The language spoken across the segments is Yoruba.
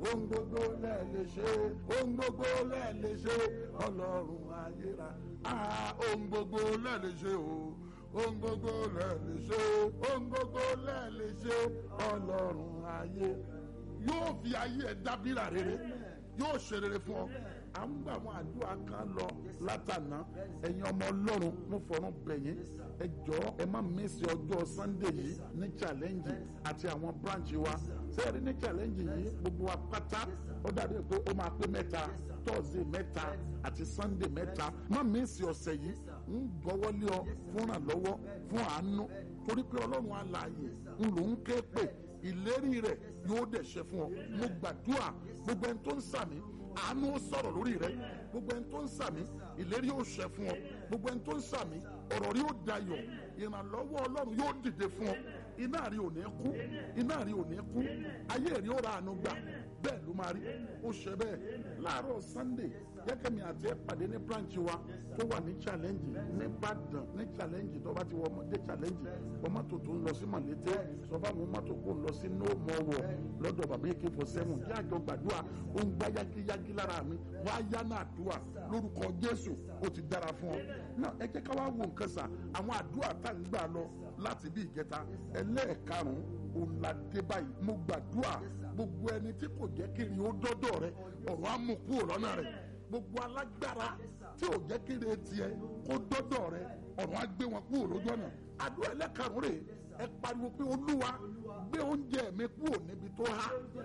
ohun gbogbo lẹ̀ lè ṣe ohun gbogbo lẹ̀ lè ṣe ọlọ́run ayéra ah ohun gbogbo lẹ̀ lè ṣe o ohun gbogbo lẹ̀ lè ṣe ohun gbogbo lẹ̀ lè ṣe ọlọ́run ayé yóò fi ayé ẹ dábìrà rere yóò ṣe rere fún ọ à ń gbà àwọn àdúrà kan lọ látànà ẹ̀yin ọmọ ọlọ́run mo fọ̀rọ̀ bẹ̀yìn ẹ jọ̀ọ́ ẹ má mísì ọjọ́ sunday yìí ní challenge àti àwọn branch wa sẹ́ẹ̀rí ní challenge yìí gbogbo wa pátá ó dàbí pé ó máa pé mẹ́ta thursday mẹ́ta àti sunday mẹ́ta má mísì ọ̀sẹ̀ yìí ń gbọ́wọ́lé ọ fún ìrànlọ́wọ́ fún àánú torí pé ọlọ́run alààyè ń lò ń ké pè ìlérí rẹ̀ yóò dẹ̀ ṣe fún ọ mo gbàdúrà gbogbo ẹni tó ń sàmì àánú ó sọ̀rọ̀ lórí rẹ gbogbo ẹni tó ń sàmì ìlérí ó ṣẹ fún ọ gbogbo ẹni tó ń sàmì ọ̀rọ̀ rí ó dayọ̀ ìrànlọ́wọ́ ọlọ́run yóò dìde fún ọ iná rí ò ní kú iná rí ò ní kú ayé rí ó ra àánú gbà bẹ́ẹ̀ ló máa rí ó ṣe bẹ́ẹ̀ láàárọ̀ sunday jẹ́kẹ̀mí àti ẹ̀ pàdé ní branch wa tó wà ní challenge ní Ìbàdàn ní challenge tó bá ti wọ ọmọdé challenge wọ́n mọ́tò tó ń lọ sí mọ̀lété sọ fáwọn mọ́tò kó ń lọ sí no more war lọ́dọ̀ bàbá èké fọ sẹ́wọ̀n kí àjọ gbàdúrà ó ń gbá yágíyágí lára mi wá yá náà àdúrà lórúkọ Jésù ó ti dára fún ọ náà ẹ jẹ́ ká wá wo nǹkan sà àwọn àdúrà tá à ń gbà lọ láti bí ìjẹta ẹlẹ́ẹ̀karùn-ún òun la dé báyìí mo gbàdúrà gbogbo ẹni tí kò jẹ́ kiri ó dọ́dọ̀ rẹ ọ̀rọ̀ á mú kúrò lọ́nà rẹ gbogbo alágbára tí ò jẹ́ kiri tiẹ̀ kó dọ́dọ̀ rẹ ọ̀rọ̀ á gbé wọn kúrò lójú ọ̀nà àdúrà ẹlẹ́karùn-ún rè ẹ pariwo pé olúwa gbé oúnjẹ mi kúrò níbi tó há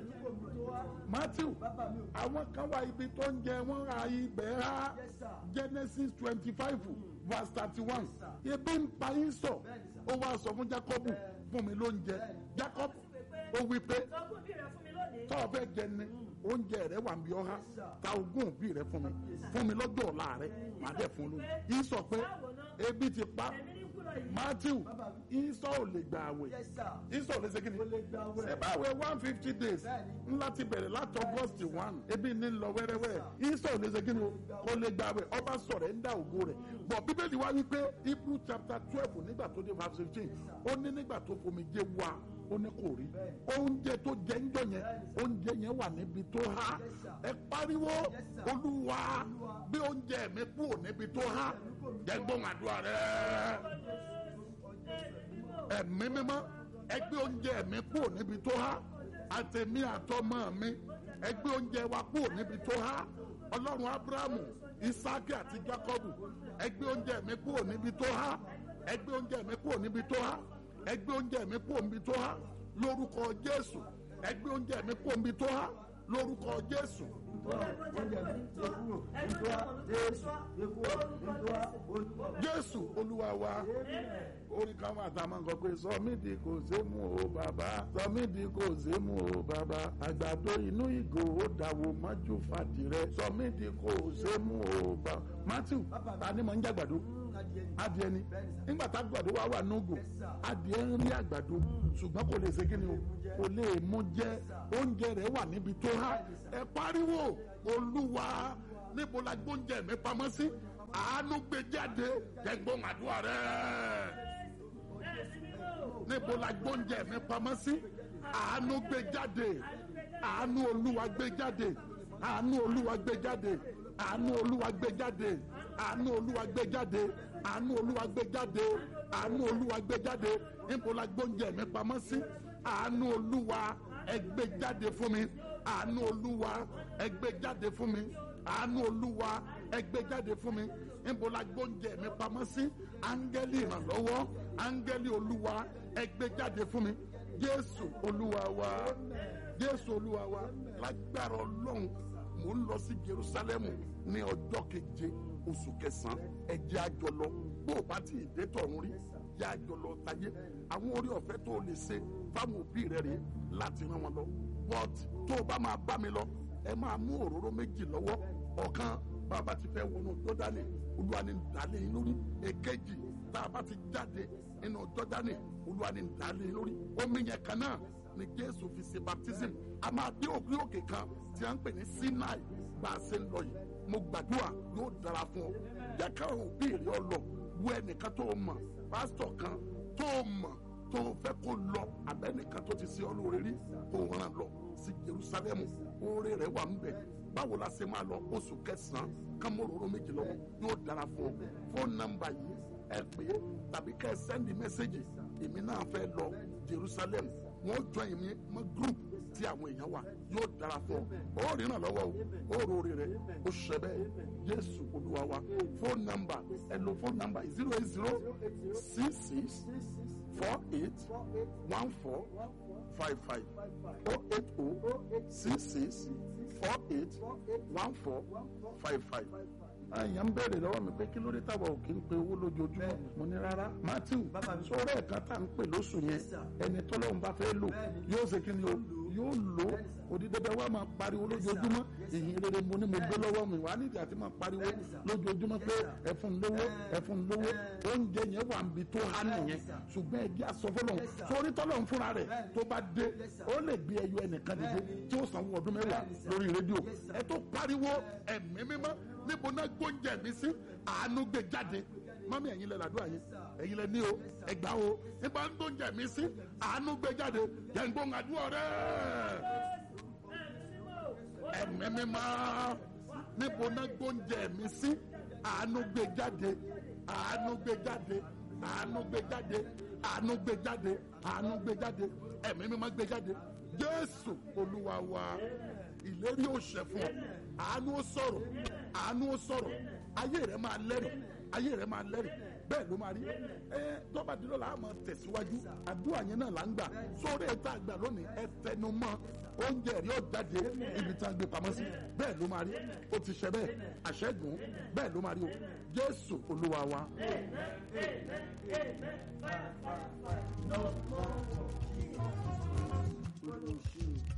matthew àwọn kan wá ibi tó ń jẹ wọn ra ibẹ̀ há genesis twenty five verse thirty one ebi ń pa yín sọ ó wá sọ fún jacob fún mi lóúnjẹ jacob ó wí pé tọ́ ọ fẹ́ jẹ ni oúnjẹ rẹ wà ń bí ọ há ta ogún òbí rẹ fún mi fún mi lọ́jọ́ ọ̀la rẹ màá dẹ̀ fún lóúnjẹ yìí sọ pé ebi ti pa matthew isọ ò lè gba àwẹ̀ isọ ò lè ṣe kíni ṣe bá àwẹ̀ one fifty days ńlá ti bẹ̀rẹ̀ láti august one ebi ní lọ wẹ́rẹ́wẹ́ isọ ò lè ṣe kíni kò lè gba àwẹ̀ ọba sọ̀rọ̀ ẹ̀ ń dá ògo rẹ̀ bọ̀ bíbélì wá wípé hebrew chapter twelve nígbà tó dé verse fifteen ó ní nígbà tó fomi jẹ́ wá ó ní kò rí oúnjẹ tó jẹ ń jọ yẹn oúnjẹ yẹn wà níbi tó há ẹ pariwo olúwa bí oúnjẹ mi kúrò níbi tó há jẹ́ gbóhùn àdúrà rẹ ẹ̀mí mímọ́ ẹgbẹ́ oúnjẹ mi kúrò níbi tó há àtẹ̀mí àtọmọ mi ẹgbẹ́ oúnjẹ wa kúrò níbi tó há ọlọ́run abrahamu isaki àti jacobu ẹgbẹ́ oúnjẹ mi kúrò níbi tó há ẹgbẹ́ oúnjẹ mi kúrò níbi tó há ẹgbẹ́ oúnjẹ mi kúrò níbi tó há lórúkọ jésù ẹgbẹ́ oúnjẹ mi kúrò níbi tó há lórúkọ jésù. jésù olúwa wa orí káwọn àtàwọn nǹkan pé sọmídìí kò ṣe mú o bàbá sọmídìí kò ṣe mú o bàbá àgbàdo inú ìgò ó dàwó mọ́jú fàdìrẹ sọmídìí kò ṣe mú o bàbá matthew ta ni mo ń jàgbàdo adìẹ ni nígbà tá àgbàdo wa wà nógò adìẹ ń rí àgbàdo ṣùgbọ́n kò lè ṣe kí ni o kò lè mú jẹ oúnjẹ rẹ̀ wà níbi tó há ẹ pariwo olúwa níbo la gbóúnjẹ mi pamọ́ sí àánú gbé jáde jẹ́gbọ́n àdúrà rẹ̀ níbo la gbóúnjẹ mi pamọ́ sí àánú gbé jáde àánú olúwa gbé jáde àánú olúwa gbé jáde àánú olúwa gbé jáde àánú olúwa gbé jáde àánú olúwa gbé jáde àánú olúwa gbé jáde níbo la gbóúnjẹ mi pamọ́ sí àánú olúwa ẹ gbé jáde fún mi àánú olúwa ẹ gbé jáde fún mi àánú olúwa ẹ gbé jáde fún mi níbo la gbóúnjẹ mi pamọ́ sí áńgẹ́lì ìrànlọ́wọ́ áńgẹ́lì olúwa ẹ gbé jáde fún mi jésù olúwa wa jésù olúwa wa lágbára ọlọ́run mò ń lọ sí jerusalemu ní ọjọ́ keje oṣù kẹsàn-án ẹ jẹ́ a jọ lọ bó o bá ti dé tọ̀run rí jẹ́ a jọ lọ tayé àwọn orí ọ̀fẹ́ tó o lè ṣe fáwọn òbí rẹ rèé láti rán wọn lọ but tó o bá máa bá mi lọ ẹ máa mú òróró méjì lọ́wọ́ ọ̀kan bàbá ti fẹ́ wọnú jọ́dánì olúwa ni dàlẹ́ yín lórí èkejì tá a bá ti jáde nínú jọ́dánì olúwa ni dàlẹ́ yín lórí omi yẹn kan náà ni jésù fi ṣe baptism a máa dé òkè òkè kan tí a ń pè ní sinai bá a ṣe ń lọ yìí mo gbàdúrà yóò dára fún ọ jẹ́ ká òbí rẹ ọ lọ wo ẹnìkan tó mọ̀ pásítọ̀ kan tó mọ̀ tó fẹ́ kó lọ abẹ́nìkan tó ti ṣe ọ́ lóore rí kó ràn lọ sí Jerusalem oore rẹ̀ wà ń bẹ̀ báwo la ṣe máa lọ oṣù kẹsàn-án kámóróró méjì lọ́wọ́ yóò dára fún ọ fóònù nọ́mbà yìí ẹ pè é tàbí kẹ́ ẹ sẹ́ndì mẹ́sẹ́gì èmi náà fẹ́ lọ Jerusalem wọ́n jọ èmi mọ́ group tí àwọn èèyàn wà yóò dára fún ọ ó rìnnà lọ́wọ́ o ó rori rẹ̀ ó ṣẹ bẹ́ẹ̀ Jésù Olúwa wa fóònù nọ́mbà ẹ lo fóònù nọ́mbà zero eight zero six six four eight one four five five oh eight oh six six four eight one four five five àyàn ń bẹ̀rẹ̀ lọ́wọ́ mi pé kí ló dé táwa ò kí ń pe owó lójoojúmọ́ mo ní rárá matthew sọ̀rọ̀ ẹ̀ka tá à ń pè lóṣù yẹn ẹni tọ́lọ́run bá fẹ́ lò yóò ṣe kí ni o yóò lò òdìdẹ́dẹ́ wa máa pariwo lójoojúmọ́ ìyìn rere mo ní mo gbé lọ́wọ́ mi wà á nídìí àti máa pariwo lójoojúmọ́ pé ẹ̀fún lówó ẹ̀fún lówó oúnjẹ yẹn wà níbi tó há nìyẹn ṣùgbọ́n ẹ̀dí asọ́fọ́lọ́ sórí tọ́lọ́run fúnra rẹ̀ tó bá dé ó lè gbé ẹyọ ẹnìkan dìde tí ó sanwó ọdún mẹ́wàá lórí rédíò ẹ tó pariwo ẹ̀mí mímọ́ níbo náà gbóúnjẹ mi sí àánú gbé jáde mọ́mí ẹ̀yin lẹ làdúrà yín ẹ̀yin lẹ ní o ẹgbà o nípa ń gbóúnjẹ mi sí àánú gbé jáde yẹn gbóhùn àdúrà rẹ ẹ̀mí mímọ́ níbo náà gbóúnjẹ mi sí àánú gbé jáde àánú gbé jáde àánú gbé jáde àánú gbé jáde àánú gbé jáde ẹ̀mí mímọ́ gbé jáde Jésù Olúwa wa ìlérí ò ṣẹ fún ọ àánú ó sọ̀rọ̀ àánú ó sọ̀rọ̀ ayé rẹ máa lẹ́rìí ayé rẹ máa lẹ́rìí bẹ́ẹ̀ ló máa rí ẹ tọ́ba dúró la máa tẹ̀síwájú àdúrà yẹn náà là ń gbà sórí ẹ̀ta àgbà lónìí ẹ tẹnu mọ́ oúnjẹ rí ó jáde ibi tí a gbé pamọ́ sí bẹ́ẹ̀ ló máa rí ó ti ṣe bẹ́ẹ̀ àṣẹ́gun bẹ́ẹ̀ ló máa rí o Jésù Olúwa wa. No more.